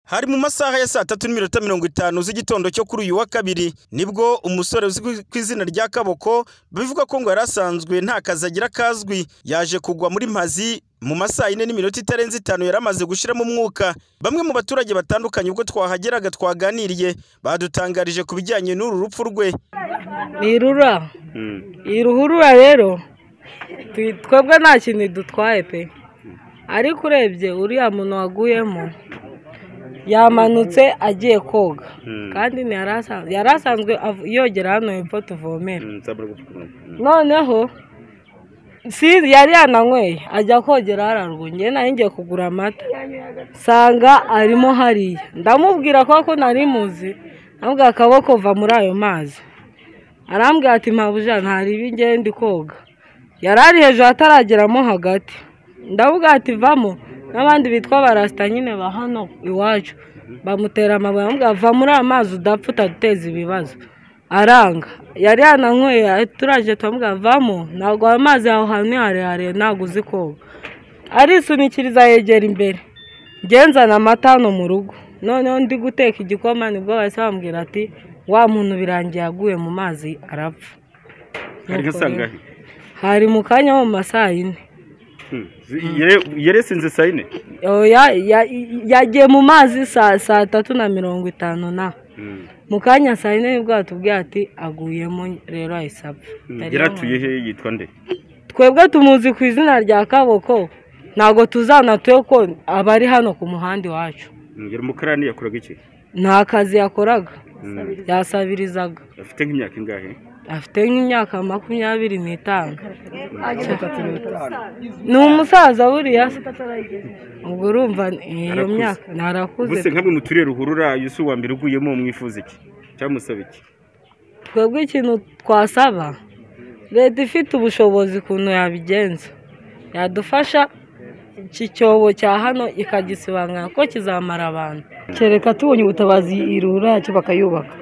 hari mu masaha ya saa tatu n'iminota mirongo itanu z'igitondo cyo kuri uyu wa kabiri nibwo umusore uzwi ku izina rya kaboko bivuga ko ngo yari asanzwe nta kazi agira kazwi yaje kugwa muri mazi mu masaha yine n'iminota itarenze itanu yari amaze gushyiramo umwuka bamwe mu baturage batandukanye ubwo twahageraga twaganiriye badutangarije ku bijyanye n'uru rupfu rwe ni irura iyi ruhurura rero twebwe nta kintu idutwaye pe ariko urebye uriya muntu waguyemo yamanutse agiye koga kandi yari asanzwe yogera hano hepfo tuvomera noneho yari yananyweye ajya kogera hararwa ngewe nari ngiye kugura amata nsanga arimo hariya ndamubwira ko nari muzi ntabwo akaboko kuva muri ayo mazi arambwira ati mpabuja ntaribi ngewe ndi koga yari ari hejuru atarageramo hagati ndavuga ati vamo n'abandi bitwa barasita nyine ba hano iwacu bamutera amabuye bamubwira va muri amazi udapfa utaduteza ibibazo aranga yari yananyweye turaje turamubwira vamo ntabwo ayo mazi yawe ahantu harehare ntabwo uzi koga arisunikiriza yegera imbere ngenzana amata hano mu rugo noneho ndi guteka igikoma nibwo bahise bambwira ati wa muntu birangiye yaguye mu mazi arapfa hari mu kanya mu masaha yine yeresinze saa yine yagiye mu mazi saa tatu na mirongo itanu na mu kanya saa yine nibwo batubwiye ati aguyemo rero ahise apfa yaratuye he yitwa nde twebwe tumuzi ku izina rya kaboko ntabwo tuzanatuye ko aba ari hano ku muhanda iwacu umukarani yakoraga iki nta kazi yakoraga yasabirizaga afite nk'imyaka ingahe afite nk'imyaka makumyabiri n'itanu ni umusaza buriya ubwo urumva iyo myaka ntarakuze gusa nkamwe mu turere ruhurura yusu wa mbere uguyemo mwifuza iki cyangwa musaba iki twebwe ikintu twasaba leta ifite ubushobozi ukuntu yabigenza yadufasha iki cyobo cya hano ikagisibangana ko kizamara abantu kereka tubonye ubutabazi irura yacyo bakayubaka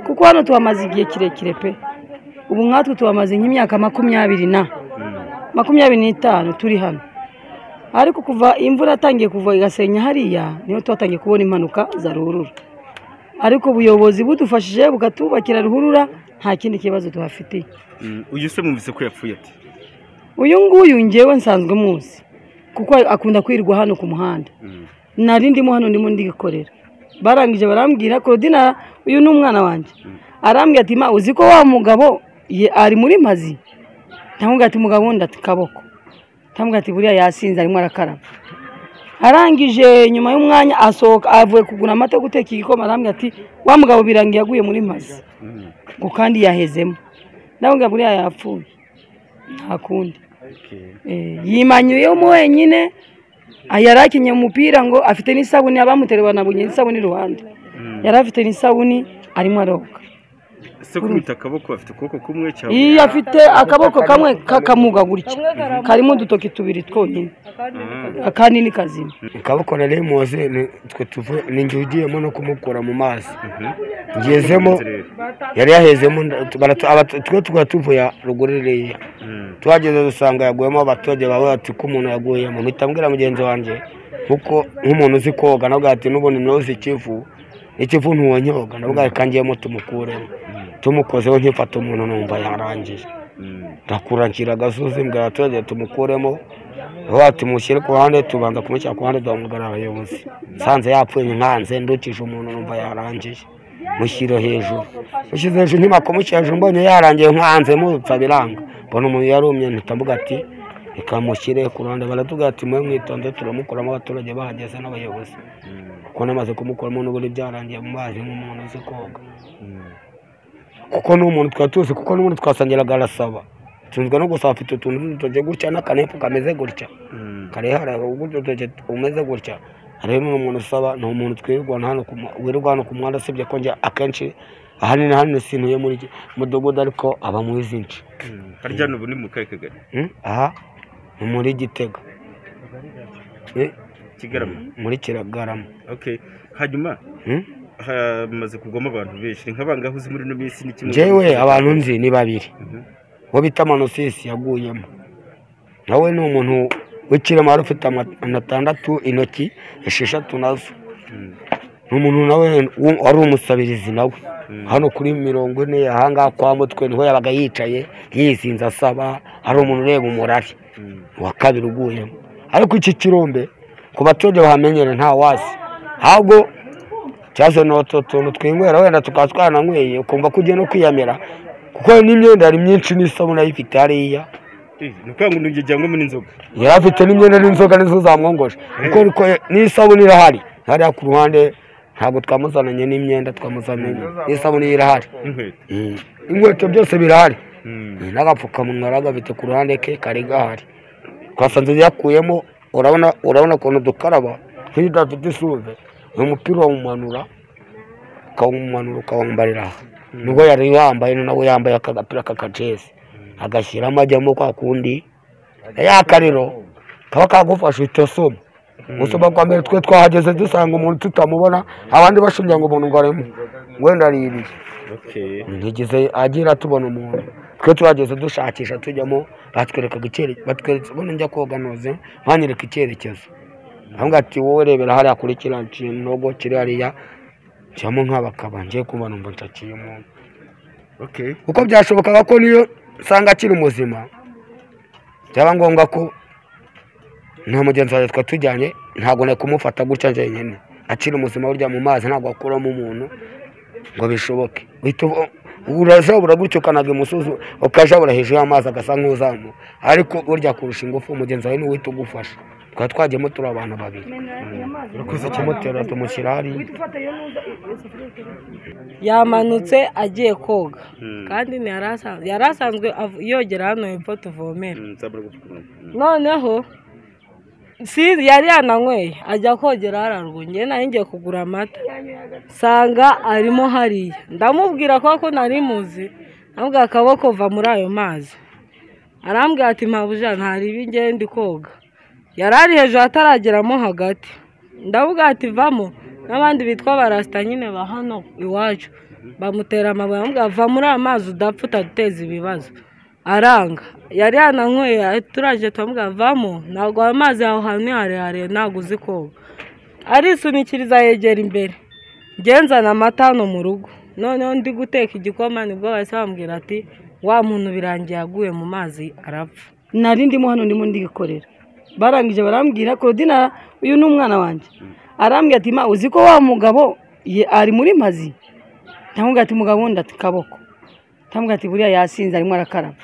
kuko hano tuhamaze igihe kirekire pe ubu nkatwe tuhamaze nk'imyaka makumyabiri na makumyabiri n'itanu turi hano ariko kuva imvura yatangiye kuva igasenya hariya niho twatangiye kubona impanuka za ruhurura ariko ubuyobozi budufashije bukatwubakira ruhurura nta kindi kibazo tuhafitiye uyu se mwumvise ko yapfuye ati uyu nguyu ngewe nsanzwe muzi kuko akunda kwirirwa hano ku muhanda nari ndimo hano ndimo ndikorera barangije barambwira korodinara uyu ni umwana wanjye arambwira ati ma uzi ko wa mugabo ari muri mazi ntamubwira ati mugabo wundi ati kaboko ntamubwira ati buriya yasinze arimo arakaraba arangije nyuma y'umwanya asohoka avuye kugura amata yo guteka igikoma arambwira ati wa mugabo birangiye yaguye muri mazi ngo kandi yahezemo ndamubwira buriya yapfuye nta kundi yimanyuyemo wenyine yari akinye umupira ngo afite n'isabune abamuteruye banabonye n'isabune iruhande yari afite n'isabune arimo aroga ese kubita akaboko afite ukuboko kumwe cyangwa iyo afite akaboko kamwe kakamuga gutya karimo udutoki tubiri twonyine akandi ni kazima akaboko rero muze ninjye ugiyemo no kumukura mu mazi ngezemo yari yahezemo twe tukaba tuvuye ruguru ririya tuhageze dusanga yaguyemo abaturage bawe bati ko umuntu yaguyemo mpita mbwira mugenzi wanjye kuko nk'umuntu uzi koga nabwo ati n'ubundi ntuzi ikivu ikivu ntuwonyoga nabwo kanjyemo tumukuremo tumukozeho nkifata umuntu numva yarangije ndakurakira agasozi mbwira abaturage tumukuremo vuba tumushyire ku ruhande tubanza kumushyira ku ruhande duhamagara abayobozi nsanze yapfuye nkanze ndukije umuntu numva yarangije mushyire hejuru mushyize hejuru ntimako mushyira hejuru mbonye yarangiye nkanze mubipfa biranga mbona umuntu yarumye mvuga ati reka mushyire ku ruhande baratubwira ati mwe mwitonde turamukuramo abaturage bahageze n'abayobozi kuko namaze kumukuramo n'ubundi byarangiye mu mazi nk'umuntu uzi koga kuko n'umuntu twari tuzi kuko n'umuntu twasangiraga arasaba tunzwe no gusa afite utuntu tw'udutoki gutya n'akanepu kameze gutya karehara udutoki umeze gutya rero ni umuntu usaba ni umuntu twirirwa hano wirirwa hano ku muhanda usibye ko njya akenshi ahanini hano sintuye muri mudugudu ariko aba mu izinshi harya n'ubu ni mu kahe kagari aha ni muri gitega kigarama muri kiragarama okay hanyuma hamaze kugwamo abantu benshi ni nk'abangahe uzi muri ino minsi ni kimwe njyewe abantu nzi ni babiri uwo bita manosisi yaguyemo nawe ni umuntu w'ikirema wari ufite atandatu intoki esheshatu nazo ni umuntu nawe wu- wari umusabirizi nawe hano kuri mirongo ine ahangaha kwa mutwe niho yabaga yicaye yizinze asaba hari umuntu ureba umurari wa kabiri uguyemo ariko iki kirombe ku baturage bahamenyere nta wazi ahubwo cyazo ni utu tuntu twinywera wenda tukaba twananyweye ukumva ko ugiye no kwiyamira kuko n'imyenda hari myinshi n'isabune ayifite hariya ni ukuvuga ngo ni ijyanywe n'inzoga yari afite n'imyenda n'inzoga nizo zamwongoje kuko ariko n'isabune irahari hariya ku ruhande ntabwo twamuzananye n'imyenda twamuzananye n'isabune ye irahari n'inkweto Mm. inkweto byose birahari Mm. Mm, n'agapfukamunwa yari agafite ku ruhande ke kari gahari twasanze yakuyemo urabona urabona ukuntu dukaraba nk'iyo udafite isuve uyu mupira wawumanura ukawumanura ukawambarira aha nubwo yari yambaye nawe yambaye aka gapira k'akajezi agashyiramo ajyamo kwa kundi yakariro kaba kagufasha uhita usoma gusoma kwa mbere twe twahageze dusanga umuntu tutamubona abandi bashingira ngo umuntu ngo arimo wenda ari ibi ntugeze agira tubona umuntu twe tuhageze dushakisha tujyamo batwerekaga icyerekezo batweretse ubona njya koga noze banyereka icyerekezo ahubwo ati wowe rebera hariya kuri kiriya kinogo kiri hariya nshyiramo nk'abakaba ngiye kumva numva nshakiye umuntu kuko byashobokaga ko niyo usanga akiri muzima byaba ngombwa ko nta mugenzi wawe twa tujyanye ntabwo nari kumufata gutya njyenyine akiri muzima burya mu mazi ntabwo akuramo umuntu ngo bishoboke uhita uva- urajabura gutyo ukanaga imusozi ukajabura hejuru y'amazi agasa nk'uzamu ariko burya kurusha ingufu mugenzi wawe niwe uhita ugufasha twari twagiyemo turi abantu babiri urakoze kimutera tumushyira hariya yamanutse agiye koga kandi ntiyari asanzwe- yari asanzwe av- yogera hano hepfo tuvomera noneho sinzi yari yananyweye ajya kogera hararwa ngewe nari ngiye kugura amata nsanga arimo hariya ndamubwira ko ko nari muzi ntabwo akaboko va muri ayo mazi arambwira ati mpabuja ntaribi ngewe ndi koga yari ari hejuru atarageramo hagati ndavuga ati vamo n'abandi bitwa barasita nyine ba hano iwacu bamutera amabuye bamubwira va muri amazi udapfa utaduteza ibibazo aranga yari yananyweye turaje turamubwira vamo ntabwo ayo mazi yawe ahantu ni harehare ntabwo uzi koga arisunikiriza yegera imbere ngenzana amata hano mu rugo noneho ndi guteka igikoma nibwo bahise bambwira ati wa muntu birangiye yaguye mu mazi arapfa nari ndimo hano ndimo ndigikorera barangije barambwira korodina uyu ni umwana wanjye arambwira ati ma uzi ko wa mugabo ye- ari muri mazi ndamubwira ati mugabo wundi ati kaboko ndamubwira ati buriya yasinze arimo arakaraba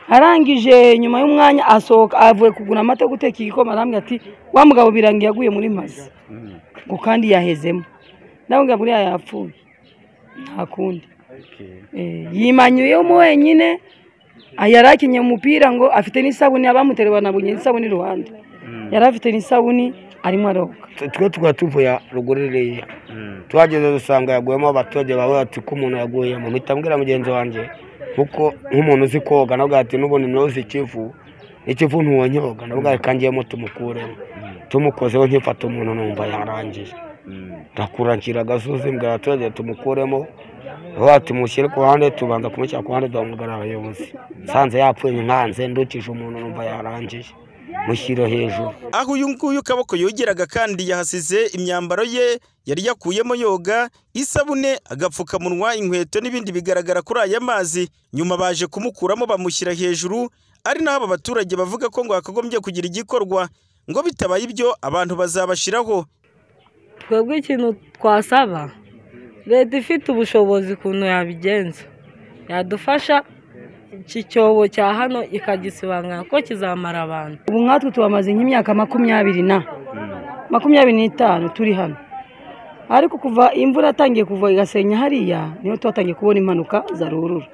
arangije nyuma y'umwanya asohoka avuye kugura amata yo guteka igikoma arambwira ati wa mugabo birangiye yaguye muri mazi ngo kandi yahezemo ndamubwira buriya yapfuye nta kundi Eh, yimanyuyemo wenyine Ah, yari akinye umupira ngo afite n'isabune abamuteruye banabonye n'isabune iruhande yari afite n'isabune arimo aroga twe tukaba tuvuye ruguririye tuhageze dusanga yaguyemo abaturage bawe bati ko umuntu yaguyemo mpita mbwira mugenzi wanjye kuko nk'umuntu uzi koga nawe ati n'ubundi ntuzi ikivu ikivu ntiwonyoga nawe reka ngiyemo tumukuremo tumukozeho nkifata umuntu numva yarangije ndakura nshyira agasozi mbwira abaturage tumukuremo bavuga ati mushyire ku ruhande tubanza kumushyira ku ruhande duhamagara abayobozi nsanze yapfuye nkanze ndukije umuntu numva yarangije mushyire hejuru aho uyu nguyu kaboko yogeraga kandi yahasize imyambaro ye yari yakuyemo yoga isabune agapfukamunwa inkweto n'ibindi bigaragara kuri aya mazi nyuma baje kumukuramo bamushyira hejuru ari naho aba baturage bavuga ko ngo hakagombye kugira igikorwa ngo bitabaye ibyo abantu bazabashiraho twebwe ikintu twasaba leta ifite ubushobozi ukuntu yabigenza yadufasha iki cyobo cya hano ikagisibangana ko kizamara abantu ubu nkatwe tubamaze nk'imyaka makumyabiri na makumyabiri n'itanu turi hano ariko kuva imvura yatangiye kuva igasenya hariya niho twatangiye kubona impanuka za ruhurura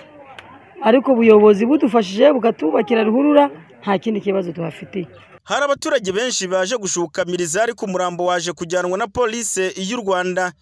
ariko ubuyobozi budufashije bukatwubakira ruhurura nta kindi kibazo tubafitiye hari abaturage benshi baje gushukamiriza ariko umurambo waje kujyanwa na polisi y'u rwanda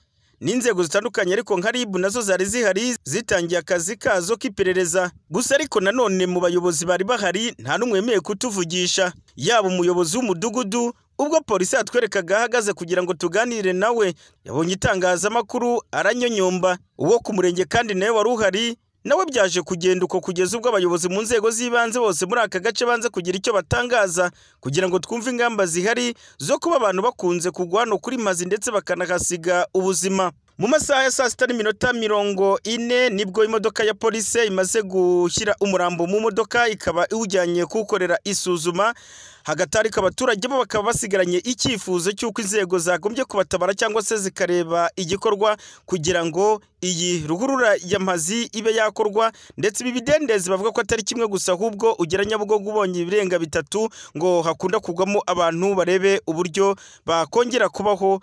n'inzego zitandukanye ariko nka ribu nazo zari zihari zitangiye akazi kazo k'iperereza gusa ariko nanone mu bayobozi bari bahari nta n'umwe wemeye kutuvugisha yaba umuyobozi w'umudugudu ubwo polisi yatwerekaga ahagaze kugira ngo tuganire nawe yabonye itangazamakuru aranyonyomba uwo ku murenge kandi nawe wari uhari nawe byaje kugenda uko kugeza ubwo abayobozi mu nzego z'ibanze bose muri aka gace banze kugira icyo batangaza kugira ngo twumve ingamba zihari zo kuba abantu bakunze kugwa hano kuri mazi ndetse bakanahasiga ubuzima mu masaha ya saa sita n'iminota mirongo ine nibwo imodoka ya polisi imaze gushyira umurambo mu modoka ikaba iwujyanye kuwukorera isuzuma hagatarika abaturage bo bakaba basigaranye icyifuzo cy'uko inzego zagombye kubatabara cyangwa se zikareba igikorwa kugira ngo iyi ruhurura y'amazi ibe yakorwa ndetse ibi bidendezi bavuga ko atari kimwe gusa ahubwo ugera nyabugogo ubonye ibirenga bitatu ngo hakunda kugwamo abantu barebe uburyo bakongera kubaho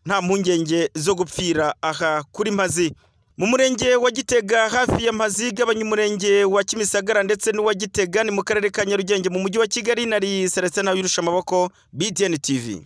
nta mpungenge zo gupfira aha kuri mazi mu murenge wa gitega hafi ya mazi igabanya umurenge wa kimisagara ndetse n'uwa gitega ni mu karere ka nyarugenge mu mujyi wa kigali nari celestin ntawirusha amaboko btn tv